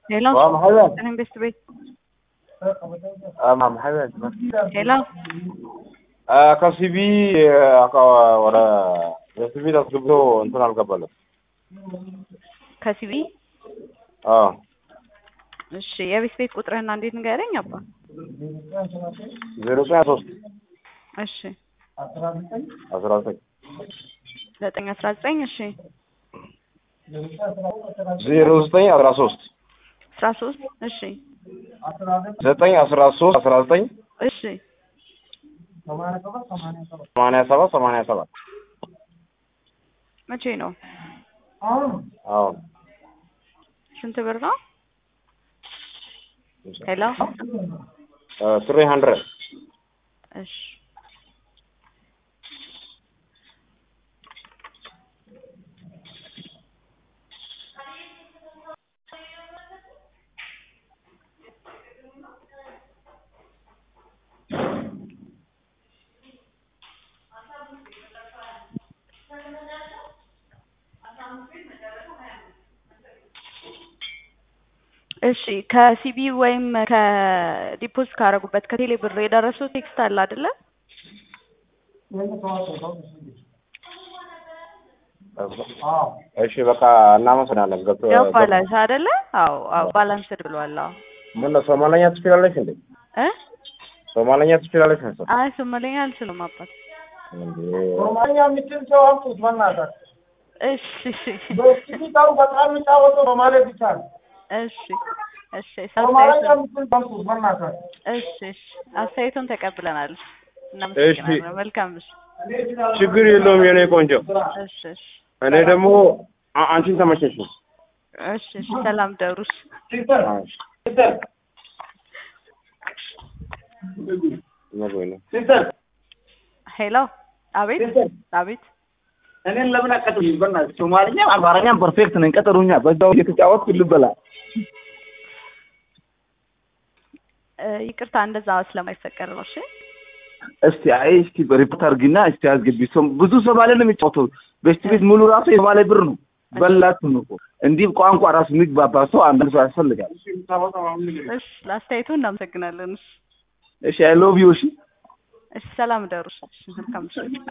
Hello. Waa maxay weyn? Anaan best bay. Ah, ma maxay weyn? Hello. Ah, ከሲቢ ወደ የሲቢ አስገብቶ እንትን አልገባለም። ከሲቢ አዎ እሺ፣ የቤት ቤት ቁጥርህና እንዴት ንገረኝ አባ። ዜሮ ዘጠኝ ሶስት እሺ፣ አስራ ዘጠኝ ዘጠኝ አስራ ዘጠኝ እሺ፣ ዜሮ ዘጠኝ አስራ ሶስት አስራ ሶስት እሺ፣ ዘጠኝ አስራ ሶስት አስራ ዘጠኝ እሺ፣ ሰማንያ ሰባት ሰማንያ ሰባት መቼ ነው? አዎ ስንት ብር ነው? ሄሎ ትሪ ሀንድረድ እሺ እሺ ከሲቢ ወይም ከዲፖዚት ካደረጉበት ከቴሌ ብር የደረሰው ቴክስት አለ አይደለ? እሺ በቃ እናመሰግናለን። ገብቶ ያው ባላንስ አይደለ? አዎ አዎ ባላንስድ ብሏል። አዎ ምን ነው ሶማለኛ ትችላለች እንዴ? እ ሶማለኛ ትችላለች መሰለኝ። አይ ሶማሌኛ አልችልም አባት። እንዴ ሮማኛ የምችል ሰው አምጡት በእናትህ። እሺ እሺ በስፒካሩ በጣም የሚጫወተው ሮማሌ ብቻ ነው። እሺ እሺ ሮማኛ አስተያየቱን የምችል ሰው አምጡት በእናትህ። እሺ እሺ አስተያየቱን ተቀብለናል። እናመሰግናለን። መልካም እሺ ችግር የለውም የኔ ቆንጆ። እሺ እሺ እኔ ደግሞ አ- አንቺን ተመቸሽ ነው። እሺ እሺ ሰላም ደሩሽ ሲስተር ሲስተር መግቢያ ነው። ሲስተር ሄሎ አቤት ሲስተር አቤት እኔን ለምን አቀጥሉኝ? በእናትህ ሶማልኛም አማርኛም ፐርፌክት ነኝ። ቀጠሩኛ በዛው እየተጫወትኩ ልበላ። እ ይቅርታ እንደዛ ስለማይፈቀድ ነው። እሺ እስቲ አይ እስቲ ሪፖርት አድርጊና እስቲ አስገቢ። ሰው ብዙ ሶማሌ ነው የሚጫወተው። ቤስት ቤት ሙሉ ራሱ የሶማሌ ብር ነው። በላችሁ ነው እኮ እንዲህ ቋንቋ ራሱ የሚግባባ ሰው አንድ ሰው ያስፈልጋል። እሺ ለአስተያየቱ እናመሰግናለን። እሺ እሺ አይ ሎቭ ዩ እሺ እሺ ሰላም ደሩሽ እሺ መልካም እሺ